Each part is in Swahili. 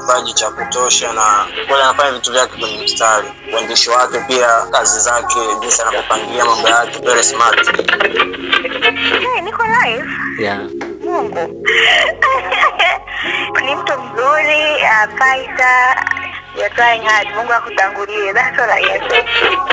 kipaji cha kutosha na kweli anafanya vitu vyake kwenye mstari. Uandishi wake pia, kazi zake, jinsi anavyopangilia mambo yake, very smart. Hey, niko live. Yeah. Mungu ni mtu mzuri, uh, fighter. You're trying hard. Mungu akutangulie. That's all I can say.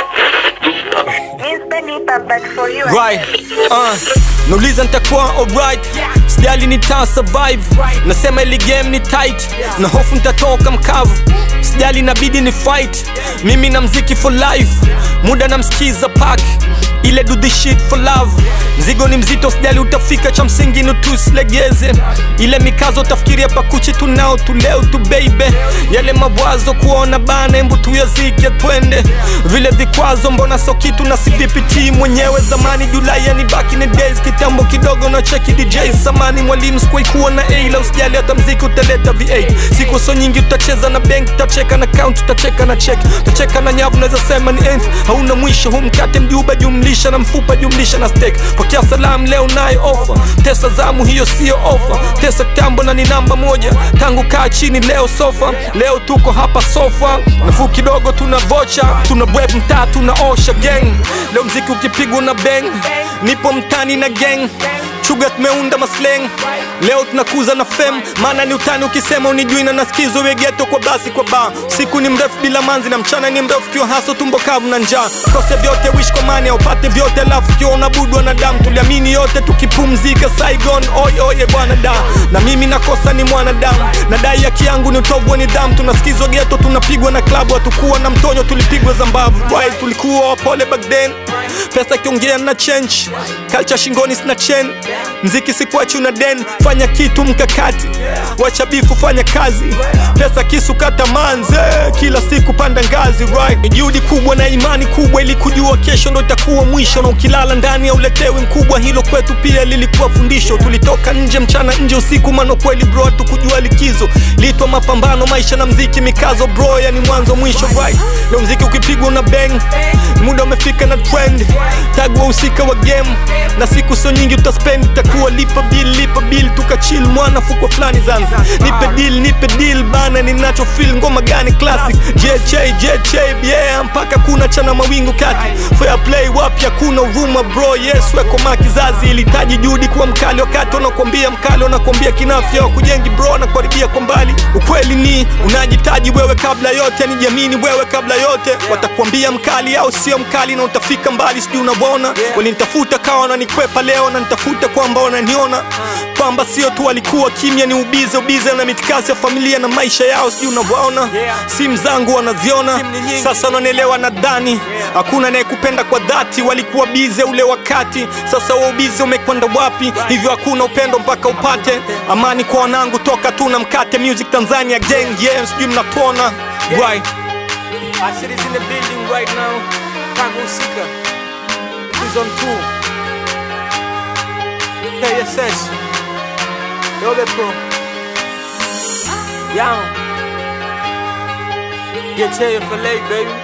Mi sipendi hip hop, but for you, I right uh, nauliza nitakuwa alright sijali nita survive nasema ili game ni tight na hofu nitatoka mkavu sijali inabidi ni fight mimi na mziki for life muda namsikiza pak ile do the shit for love mzigo ni mzito sijali utafika cha msingi nutuslegeze ile mikazo tafikiria pakuchi tunao tuleo tu baby yale mabwazo kuona bana embu tuyazike twende vile vikwazo mbona so kitu na sivipitii mwenyewe zamani julai yani back in the days kitambo kidogo na cheki dj samani mwalimu sikuwahi kuwa na a la usijali hata mziki utaleta v8 siku so nyingi utacheza na bank utacheka na count utacheka na check utacheka na nyavu naweza sema ni nth hauna mwisho hu mkate mjuba jumlisha na mfupa jumlisha na steak pokea salamu leo nayo ofa tesa zamu hiyo siyo ofa tesa kitambo na ni namba moja tangu kaa chini leo sofa leo tuko hapa sofa nafuu kidogo tuna vocha tuna bweb mtaa tunaosha gang leo mziki ukipigwa na bang nipo mtani na gang chuga tumeunda masleng leo tunakuza na fem maana ni utani ukisema unijui na nasikizwa wegeto kwa basi kwa ba siku ni mrefu bila manzi na mchana ni mrefu kiwa haso tumbo kavu na njaa kose vyote wish kwa mani upate vyote alafu kiwa unabudu wanadamu tuliamini yote tukipumzika saigon oy oye bwana da na mimi nakosa ni mwanadamu nadai haki yangu ni utovu wa nidhamu tunasikizwa geto tunapigwa na klabu hatukuwa na mtonyo tulipigwa zambavu right, tulikuwa wapole back then pesa kiongea na change culture shingoni sina chen mziki sikuachi una den fanya kitu mkakati wacha bifu fanya kazi pesa kisu kata manze kila siku panda ngazi right ni juhudi kubwa na imani kubwa ili kujua kesho ndo itakuwa mwisho na ukilala ndani ya uletewi mkubwa hilo kwetu pia lilikuwa fundisho tulitoka nje mchana nje usiku mano kweli bro hatukujua likizo litwa mapambano maisha na mziki mikazo bro yani mwanzo mwisho right leo mziki ukipigwa na bang muda umefika na trend tag wahusika wa game na siku sio nyingi utaspend itakuwa lipa bill lipa bill tukachil mwana fukwa fulani zanza nipe deal nipe deal bana ninacho feel ngoma gani classic JJ JJ yeah mpaka kuna chana mawingu kati fair play wapi hakuna huruma bro yes weko makizazi ilitaji juhudi kuwa mkali wakati wanakwambia mkali wanakwambia kinafya wakujengi bro na kuharibia kwa mbali ukweli ni unajitaji wewe kabla yote ni jamini wewe kabla yote watakwambia mkali au sio mkali na utafika mbali sijui unavyoona walinitafuta kawa wananikwepa leo na nitafuta kwamba wananiona kwamba sio tu walikuwa kimya ni ubize ubize na mitikasi ya familia na maisha yao sijui unavyoona simu zangu wanaziona sasa wananielewa nadhani hakuna anayekupenda kwa dhati walikuwa bize ule wakati sasa wa ubize umekwenda wapi hivyo hakuna upendo mpaka upate amani kwa wanangu toka tu na mkate music tanzania gang yeah sijui mnatuona right Asher is in the building right now tangu husika season 2 KSS Yobe Pro Young Get here for late baby